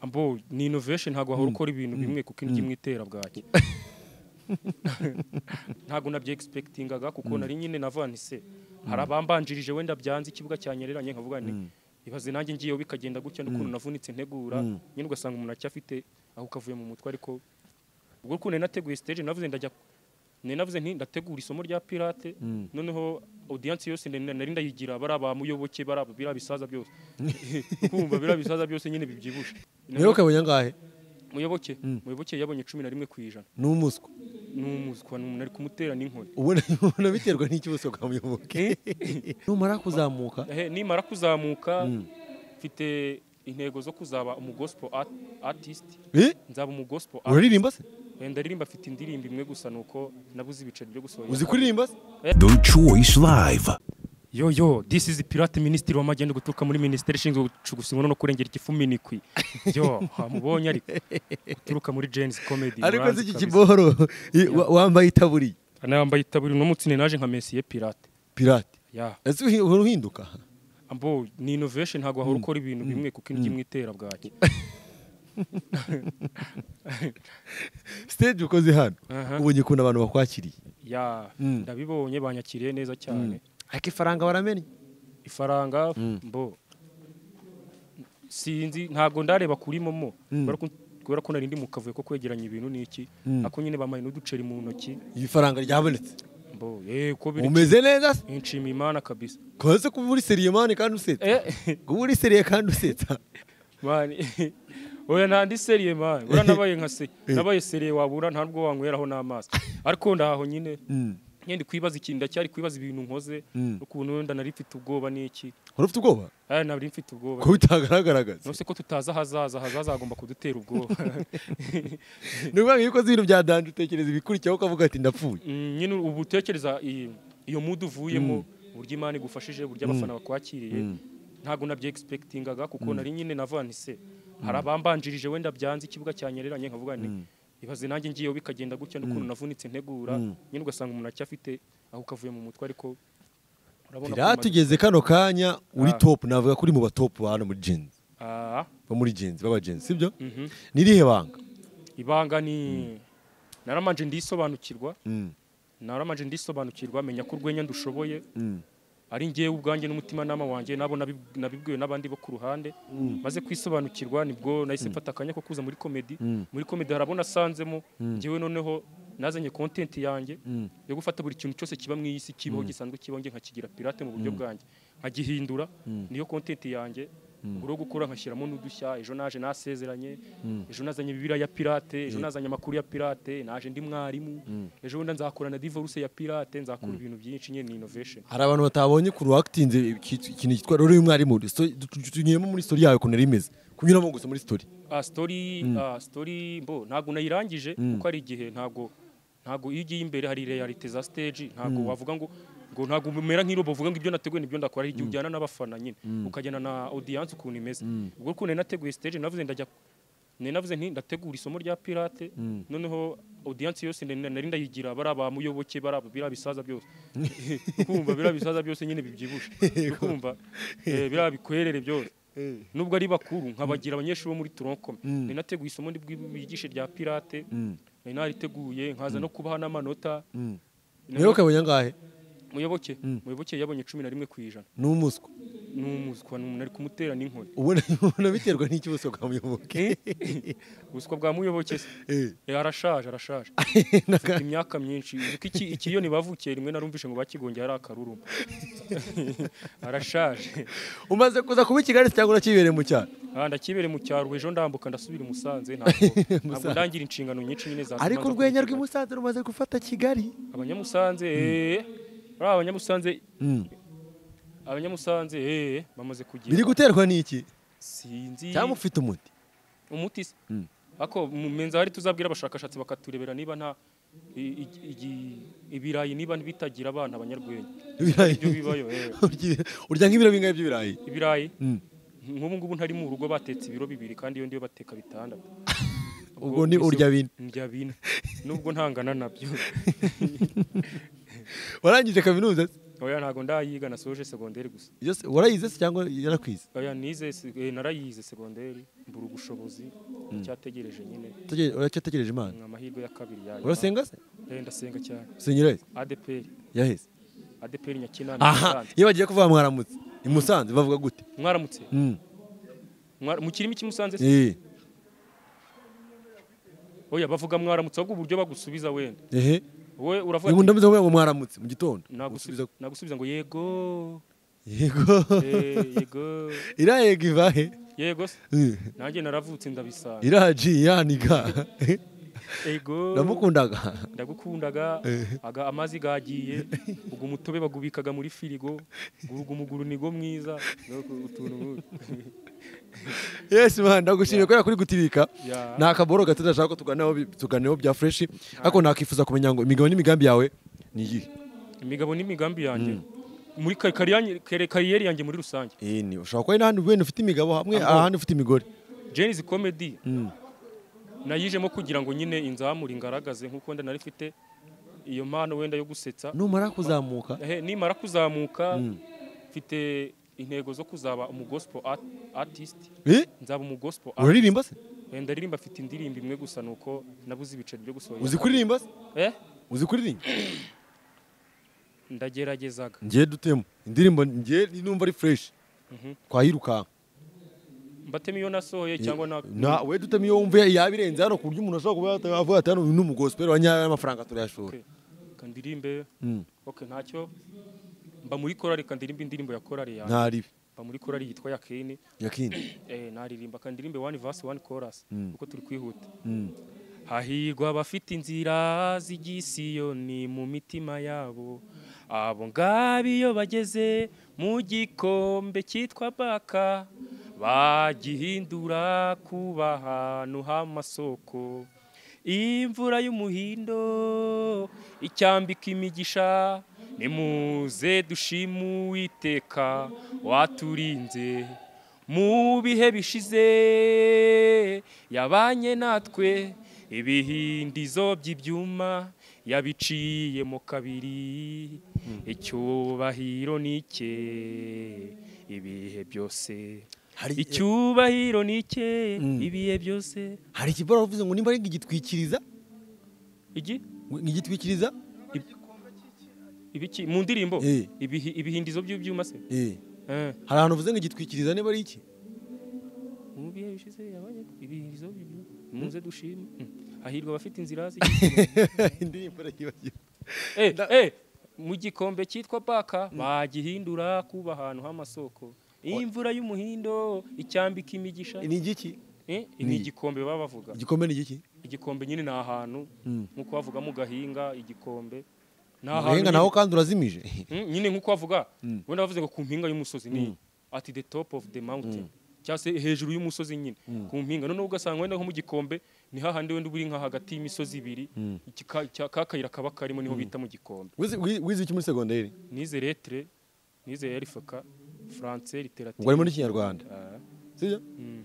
abo ni innovation ntabwo wahora ukora ibintu bimwe kuko indyo imwe itera bwaki ntabwo nabyegispektingaga kuko nari nyine navanise hari abambanjirije wenda byanze ikibuga cyanyereranye nkavuga nti ibaze nanjye ngiyeho bikagenda gutya n'ukuntu navunitse ntegura nyine ugasanga umuntu acyafite aho kavuye mu mutwe ariko ubwo ukuntu nari nateguye stage navuze ndajya nari navuze nti ndategura isomo rya pirate noneho audience yose nari nari ndayigira bari abamuyoboke bari aba- biriya bisaza byose kumva biriya bisaza byose nyine bibyibushe muyoboke abonye angahe muyoboke muyoboke yabonye cumi na rimwe ku ijana ni umuswa ni umuswa ni umuntu ari kumutera n'inkoni ubona ubona biterwa n'icyo ubuswa bwa muyoboke numara kuzamuka Ehe, nimara kuzamuka mfite intego zo kuzaba umugospo art- artist Eh? nzaba umugospo artist uraririmba se ndaririmba mfite indirimbo imwe gusa nuko nabuze ibiceri byo gusohora uzi kuririmba se The Choice Live. yo yo this is pirate minisitiri w'amajyenda guturuka muri minisiteri ishinzwe gucugusa inkono no kurengera igifu minikwi yo hamubonye ariko uturuka muri jenisi komedi ariko si iki kiboro i- wa- wambaye itaburiye anambaye itaburi uno munsi ni naje nka mesiye pirate pirate ya ese uhi- uhora uhinduka ambo ni innovation ntabwo wahora ukora ibintu bimwe kuko indyo imwe itera bwaki stage ukoze hano Aha. ubonye ukuntu abantu bakwakiriye ya Mm. ndabibonye banyakiriye neza cyane ariko ifaranga baramenye ifaranga mbo sinzi ntabwo ndareba kuri momo kubera ko- kubera ko nari ndi mu kavuyo ko kwegeranya ibintu n'iki ako nyine bamaye n'uduceri mu ntoki ifaranga ryabonetse mbo eh ko biri umeze neza se nshima imana kabisa kose kuba uri seriyemani kandi usetsa eh kuba uri seriye kandi usetsa mani oya nandi seriye mani bura nabaye nka se nabaye seriye wabura ntabwo wanyweraho n'amaso ariko ndaho nyine ngendi kwibaza ikintu ndacyari kwibaza ibintu nkoze ukuntu wenda nari mfite ubwoba n'iki wari ufite ubwoba aya nari mfite ubwoba ko bitagaragaraga se? nose ko tutazi ahazaza ahazaza hagomba kudutera ubwoba ni ukuvuga ngo iyo ukoze ibintu bya danje utekereza ibikurikiyeho ukavuga ati ndapfuye Mm, nyine ubu utekereza iyi- iyo mudu uvuyemo uburyo imana igufashije uburyo abafana bakwakiriye ntabwo nabyegispektingaga kuko nari nyine navanise hari abambanjirije wenda byanze ikibuga cyanyereranye nkavuga nti ibaze nanjye ngiyeho bikagenda gutya n'ukuntu navunitse ntegura nyine ugasanga umuntu acyafite aho kavuye mu mutwe ariko urabona ko bimaze- tugeze kano kanya uri Ah. topu navuga ko uri mu batopu hano muri jenzi Ah, bo muri jenzi b'abajenzi sibyo mhm. ni irihe banga ibanga ni naramanje ndisobanukirwa Mm. naramanje ndisobanukirwa menya ko urwenya ndushoboye Mm. ari njyewe ubwanjye n'umutimanama wanjye nabo nabib- nabibwiwe n'abandi bo ku ruhande maze kwisobanukirwa nibwo nahise mfata akanya ko kuza muri komedi muri komedi hari abo nasanzemo njyewe noneho nazanye kontenti yanjye yo gufata buri kintu cyose kiba mu isi kibaho gisanzwe kibaho njye nkakigira pirate mu buryo bwanjye nkagihindura niyo kontenti yanjye ubwo rero gukora nkashyiramo n'udushya ejo naje nasezeranye ejo nazanye bibiriya ya pirate ejo nazanye amakuru ya pirate naje ndi mwarimu ejo wenda nzakora na divorce ya pirate nzakora ibintu byinshi nyine ni innovation hari abantu batabonye ku ruwakitinze ikintu cyitwa rero uyu mwarimu so- tu- tu- tunyuremo muri sitori yawe ukuntu ari imeze kunyuramo gusa muri sitori Ah, story ah, story mbo ntabwo nayirangije kuko ari igihe ntabwo ntabwo iyo ugiye imbere hari realite za stage ntabwo wavuga ngo ngo ntabwo umera nk'irobo uvuga ngo ibyo nateguye nibyo ndakora hari igihe ujyana n'abafana nyine ukajyana na audience ukuntu imeze ubwo ukuntu nari nateguye stage navuze ndajya nari navuze nti ndategura isomo rya pirate noneho audience yose nari nari ndayigira bari abamuyoboke bari aba- biriya bisaza byose kumva biriya bisaza byose nyine bibyibushe kumva eh, biriya bikwerere byose nubwo ari bakuru nkabagira abanyeshuri bo muri tronkom nari nateguye isomo ndi bwi- bigishe rya pirate nari nariteguye nkaza no kubaha n'amanota muyoboke abonye angahe muyoboke muyoboke yabonye cumi na rimwe ku ijana ni umuswa ni umuswa ni umuntu ari kumutera n'inkoni ubona ubona biterwa n'icyo ubuswa bwa muyoboke ubuswa bwa muyoboke se Eh. Eh, arashaje arashaje afite imyaka myinshi Uzi ko iki iki iyo ntibavukiye rimwe narumvishe ngo bakigongeye ari akarurumba arashaje umaze kuza kuba i kigali se cyangwa urakibereye mu cyaro Ah, ndakibereye mu cyaro ejo ndambuka ndasubira i Musanze ntabwo ntabwo ndangira inshingano nyinshi nyine zatuma ariko nza urwenya kubigira. rw'imusanze rumaze gufata kigali abanyamusanze eh, bariya abanyamusanze abanyamusanze eh, bamaze biri kugira guterwa n'iki sinzi cyangwa ufite umuti umuti se ako mumenza hari tuzabwira abashakashatsi bakaturebera niba nta i- i- igi- ibirayi niba bitagira abana abanyarwenya ibirayi ibyo bibayo eh. Urya- urya nk'ibiro bingahe by'ibirayi ibirayi Mm. nk'ubu ngubu ntari mu rugo batetse ibiro bibiri kandi iyo ndiyo bateka bitandatu ubwo ni urya bine ndya bine nubwo ntangana nabyo warangije kaminuza se? oya ntabwo ndayiga nasoje segonderi gusa Iyo se- warayize se cyangwa yarakwize oya nize se- eh, narayize segonderi mbura ubushobozi icyategereje nyine Utegereje- uracyategereje imana ni amahirwe ya kabiri yayo urasenga se Eh, ndasenga cyane usengera yahise adeperi yaheze adeperi nyakinama aha Musanze. iyo bagiye kuvuga mwaramutse i musanze bavuga gute mwaramutse Mm. Mwara- mu kirimi cy'imusanze se? Eh, oya bavuga mwaramutse ahubwo uburyo bagusubiza wenda ehe wowe uravuga ubu ati, ndameze ngo mwaramutse mu gitondo nagusubiza Usubiza- nagusubiza ngo yego yego eh, yego iriya yego ivahe yego se Eh, nanjye naravutse ndabisanga iriya ji yaniga yego ndamukundaga ndagukundaga aga amazi gagiye ubwo umutobe bagubikaga muri firigo umuguru nigo mwiza nuko utuntu nk'utu. yes man ndagushimiye kubera kuri gutibika Ya. ni akaboro gato ndashaka ko tuganiraho bi- tuganiraho bya fresh ariko nakwifuza kumenya ngo imigabo n'imigambi yawe ni iyihe imigabo n'imigambi yanjye muri ka- kariyanye- kare- kariyeri yanjye muri rusange Eh, ni ushobora kuba ari n'ahandi wenda ufite imigabo hamwe ahandi ufite imigore jenisi komedi nayijemo kugira ngo nyine inzamure ingaragaze nk'uko wenda nari mfite iyo mpano wenda yo gusetsa numara kuzamuka Ehe, nimara kuzamuka mfite intego zo kuzaba umugosipo atisiti Eh, nzaba umugosipo uraririmba se wenda aririmba afite indirimbo imwe gusa ni uko nabuze ibiceri byo gusohora uzi kuririmba se Eh? uzi kuririmba ndageragezaga ngiye dutemo indirimbo ngiye numva ari fresh twayirukanka mbatema iyo nasohoye cyangwa na na we dutema iyo wumva yabirenze hano ku buryo umuntu ashobora kuba yatavuga ati hano uyu ni umugosiperi wa nyayo amafaranga turayashora Okay. kandirimbe Mm. okay ntacyo mba muri korali kandirimbe indirimbo ya korali yanjye ntaribi mba muri korali yitwa yakini yakindi eh naririmba kandirimbe one verse one chorus Mm. kuko turi kwihuta Mm. hahirwa abafite inzira z'igisiyoni mu mitima yabo abo ngabo iyo bageze mu gikombe cyitwa baka bagihindura kuba ahantu h'amasoko imvura y'umuhindo icyambika imigisha nimuze dushime uwiteka waturinze mu bihe bishize yabanye natwe ibihindizo by'ibyuma yabiciyemo kabiri icyubahiro ni icye ibihe byose Hari- icyubahiro ni icye ibihe byose hari ikibara wavuze ngo nimba ari igitwikiriza igi igitwikiriza ibiki mu ndirimbo Eh. ibihi- ibihindizo by'ibyuma se eh Eh. hari ahantu uvuze ngo igitwikiriza niba ari iki mu bihe bishize yabanye ibihindizo by'ibyuma muze dushime Mm. hahirwa abafite inzira zi indirimbo arayibagira Eh, eh, mu gikombe cyitwa baka bagihindura kuba ahantu h'amasoko imvura y'umuhindo icyambika imigisha ni igiki Eh, ni igikombe baba bavuga igikombe ni igiki igikombe nyine ni ahantu nk'uko bavuga mu gahinga igikombe ni ahenga nyine- naho kandi urazimije Mm, nyine nk'uko bavuga wenda bavuze ngo ku mpinga y'umusozi ni at the top of the mountain cyangwa se hejuru y'umusozi nyine ku mpinga noneho ugasanga wenda nko mu gikombe ni hahandi wenda uba uri nka hagati y'imisozi ibiri iki ka- cya- ka kayira kaba karimo niho bita mu gikombe Wize- wi- wize iki muri segonderi nize lettre nize erifaka france literature ubwo harimo n'ikinyarwanda Ah, sibyo mm.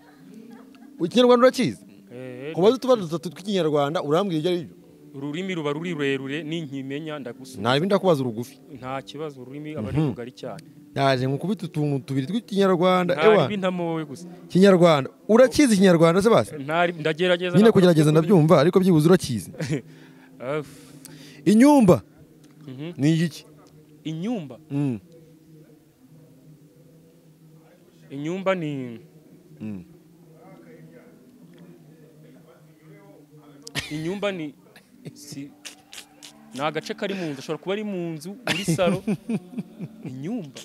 ikinyarwanda urakizi eh, kubaza utubazo dutatu tw'ikinyarwanda urambwira ibyo ari byo ururimi ruba ruri rurerure ninkimenya ndagusubiza nta bindi ndakubaza urugufi nta kibazo ururimi aba ari rugari cyane yaje ngo ukubite utuntu tubiri tw'ikinyarwanda ewa ntaribi ntamowe gusa kinyarwanda urakizi ikinyarwanda se basi Ntari- ndagerageza nyine nakora kugerageza uko ndabyumva ariko byibuze urakizi biri. Aff. inyumba Mhm. ni igiki inyumba Mm. inyumba ni Mm. inyumba ni si ni agace kari mu nzu ashobora kuba ari mu nzu muri salo inyumba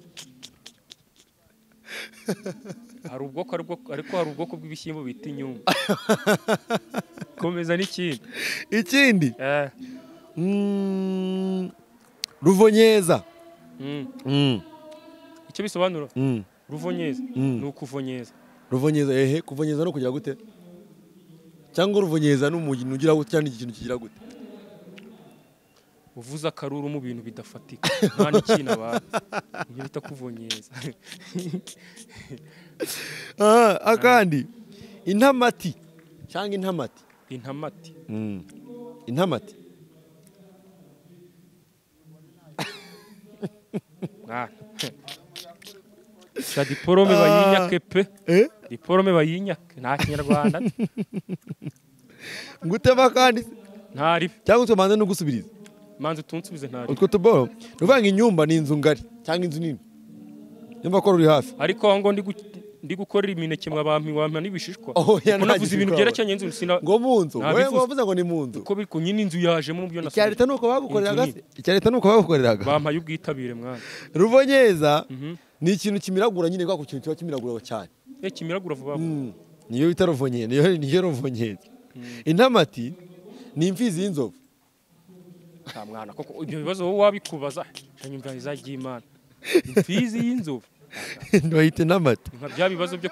hari ubwoko hari ubwoko- ariko hari ubwoko bw'ibishyimbo bita inyumba komeza n'ikindi ikindi Eh, Mm. ruvonyeza mm. Mm. icyo bisobanura Mm. ruvonyeza Mm. ni ukuvonyeza ruvonyeza ehe kuvonyeza no kugira gute cyangwa ruvonyeza ni umugeni ugira gute cyangwa ni ikintu kigira gute uvuze akaruru mu bintu bidafatika nta n'ikintu abantu ibyo bita kuvonyeza Ah, akandi intamati cyangwa intamati intamati Mm. intamati mwana sha diporome bayinyake pe eh diporome bayinyake nta kinyarwanda ngutema kandi ntari cyangwa utwo manza no gusubiriza manzi utunsubize ntari utwo tuboro ni ukuvuga ngo inyumba ni inzu ngari cyangwa inzu nini nyumva ko ruri hafi ariko aho ngo ndi gu- ndi gukorera imineke mwabampi wampa n'ibishishwa Oh, ya Kuko navuze ibintu ntabishishwa. byerekeranye n'inzu sina ngo mu nzu Nta wowe bifuza. ngo wavuze ngo ni mu nzu ko biri nyine inzu yajemo byo icya nasabye leta ni uko bagukoreraga Inzu se? icya leta ni uko bagukoreraga bampaye ubwitabire mwana ruvonyeza ni ikintu kimiragura nyine kwa ku kintu kiba kimiragura cyane eh kimiragura vuba vuba. Mm. niyo bita ruvonyeza niyo niyo ruvonyeza intamati ni imfizi y'inzovu nta mwana koko ibyo bibazo wowe wabikubaza hanyuma izagiye imana imfizi y'inzovu bayita intamati nka bya bibazo byo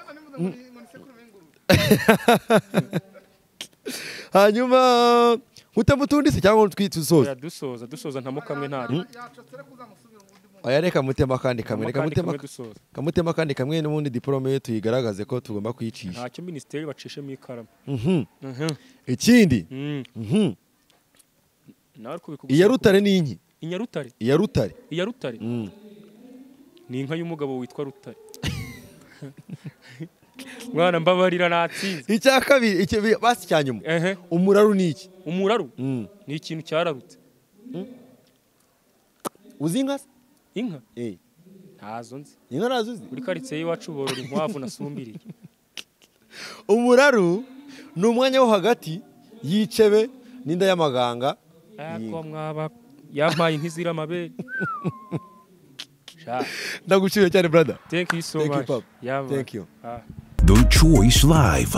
hanyuma mutemutundise cyangwa ngo twite usoze dusoza dusoza ntamo kamwe ntari oya reka mutema kandi Ntamo kamwe reka kandi mutema kamwe dusoza kamutema kandi kamwe n'ubundi diporome ye tuyigaragaze ko tugomba kuyicisha ntacyo minisiteri bacishemo ikaramu Mhm. Mhm. ikindi Mm. mhm, nawe ariko bikugusaba iya rutare ni inki ku- iya rutare iya rutare iya rutare Mm. ni inka y'umugabo witwa rutare mwana mbabarira natsinze icya kabiri icyo bi- basi cya nyuma ehe umuraru ni iki umuraru Mm. ni ikintu cyararutse uzi inka se inka Eh, ntazo nzi inka ntazo uzi muri karitsiye y'iwacu borora inkwavu nasumbiriye umuraru ni umwanya wo hagati y'icebe n'inda y'amaganga Ako mwaba yampaye nk'izira amabere Sha, ndagushimiye cyane brada thank you so Thank you, much Papa. Yeah, man. Thank you. Ah. The Choice Live.